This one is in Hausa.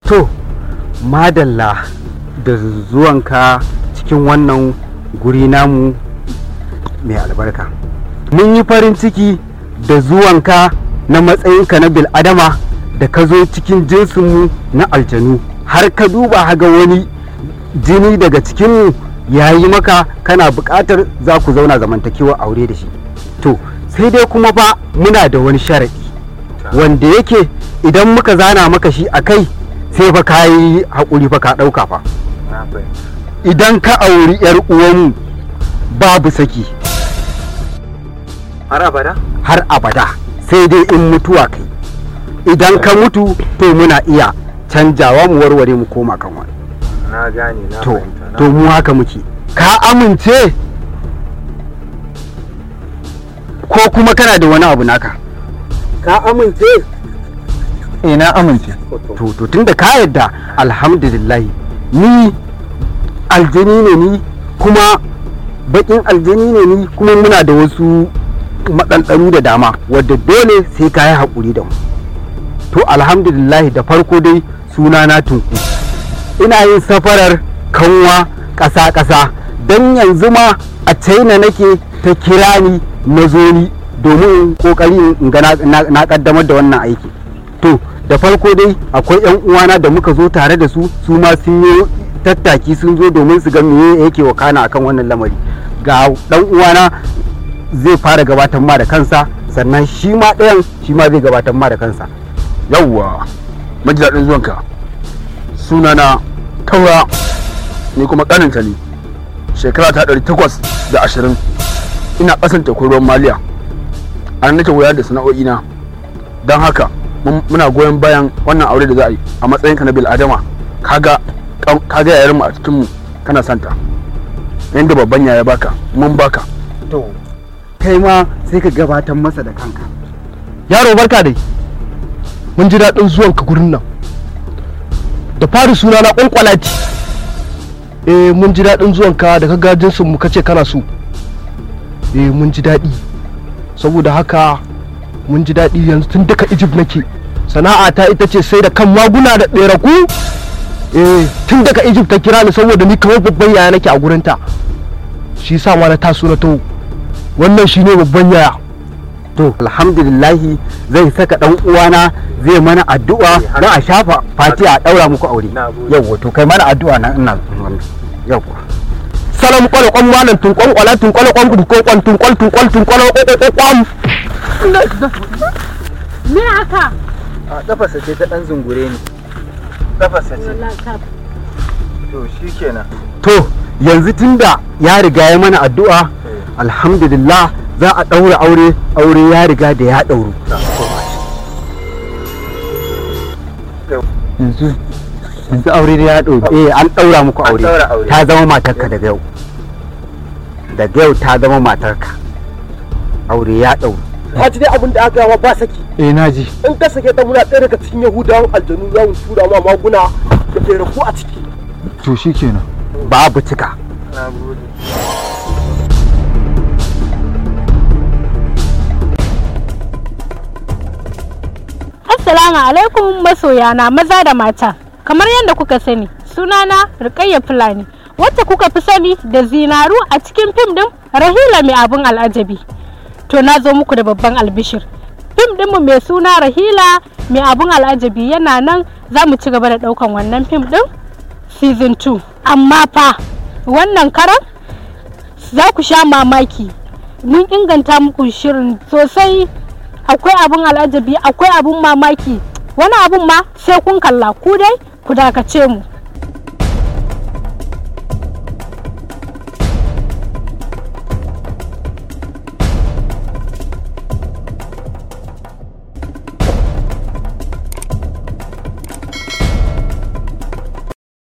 to madalla da zuwanka cikin wannan guri namu mai albarka mun yi farin ciki da zuwanka na matsayinka na bil'adama da ka zo cikin jinsinmu na aljanu har ka duba haga wani jini daga cikinmu ya yi maka kana buƙatar za ku zauna zamantakewa aure da shi to sai dai kuma ba muna da wani sharaɗi wanda yake idan muka zana maka shi a kai sai fa ka yi haƙuri fa ka ɗauka fa idan ka auri 'yar uwanmu babu saki har abada har abada sai dai in mutuwa kai idan ka mutu to muna iya canjawa mu warware mu koma kan wani na gane na to fahimta na to mu haka muke ka amince ko kuma kana da wani abu naka ka amince eh na amince to to tunda ka yadda alhamdulillahi ni aljani ne ni kuma bakin aljani ne ni kuma muna da wasu maɗanɗanu da dama wadda dole sai ka yi haƙuri da mu to alhamdulillahi da farko dai suna na tunku ina yin safarar kanwa ƙasa-ƙasa don yanzu ma a china nake ta kira ni na zo ni domin ƙoƙari in ga na- na ƙaddamar da wannan aiki to da farko dai akwai 'yan uwana da muka zo tare da su su ma sun yi tattaki sun zo domin su ga meye yake wakana akan wannan lamari ga dan uwana zai fara gabatar ma da kansa sannan shi ma ɗayan shi ma zai gabatar ma da kansa yawwa maji daɗin zuwanka sunana taura ni kuma ƙaninta ne shekara ta ɗari takwas da ashirin ina ƙasan tekun ruwan maliya a nan nake wayar da sana'o'ina don haka mun- muna goyon bayan wannan aure da za a yi a matsayinka na bil adama kaga kan- kaga yayarmu a cikinmu kana santa yadda babban yaya baka mun baka to kai ma sai ka gabatar masa da kanka yaro barka dai mun ji daɗin zuwanka gurin nan da fari suna na ƙwanƙwalati eh mun ji daɗin zuwanka da ka ga jinsin mu kace kana so eh mun ji daɗi saboda haka mun ji daɗi yanzu tun daga egypt nake sana'a ta ita ce sai da kan maguna da ɗeraku eh tun daga egypt ta kira ni saboda ni kamar babban yaya nake a gurinta shi sa ma na taso na taho wannan shine babban yaya to alhamdulillahi zai saka dan uwana zai mana addu'a don a shafa fati a daura muku aure Na gode. yawwa to kai mana addu'a nan ina yawwa salam kwale kwan malam tun kwan kwala tun kwale kwan tun kwan tun kwal tun kwal tun kwale kwan kwan Me haka? a kafasa ce ta dan zungure ni kafasa ce Wallahi ka to shikenan to yanzu tunda ya riga ya mana addu'a alhamdulillah za a daura aure aure ya riga da ya dauru yanzu yanzu aure da ya dauru eh an daura muku An aure daura aure. ta zama matarka daga yau daga yau ta zama matarka aure ya dauru ka ji dai abin da aka yawa ba saki eh naji in ka sake ta muna ɗaya daga cikin yahudawan aljanu za mu tura ma maguna da ɗeraku a ciki to shikenan babu cika na gode Assalamu alaikum masoyana maza da mata. Kamar yadda kuka sani, sunana Rukayya Fulani, wacce kuka fi sani da zinaru a cikin fim din Rahila mai abin al'ajabi. To na zo muku da babban albishir. Fim dinmu mai suna Rahila mai abin al'ajabi yana nan za mu ci gaba da ɗaukan wannan fim din season 2. Amma fa wannan karan za ku sha mamaki. Mun inganta muku shirin sosai akwai abun al'ajabi akwai abun mamaki wani abun ma sai kun kalla ku dai ku dakace mu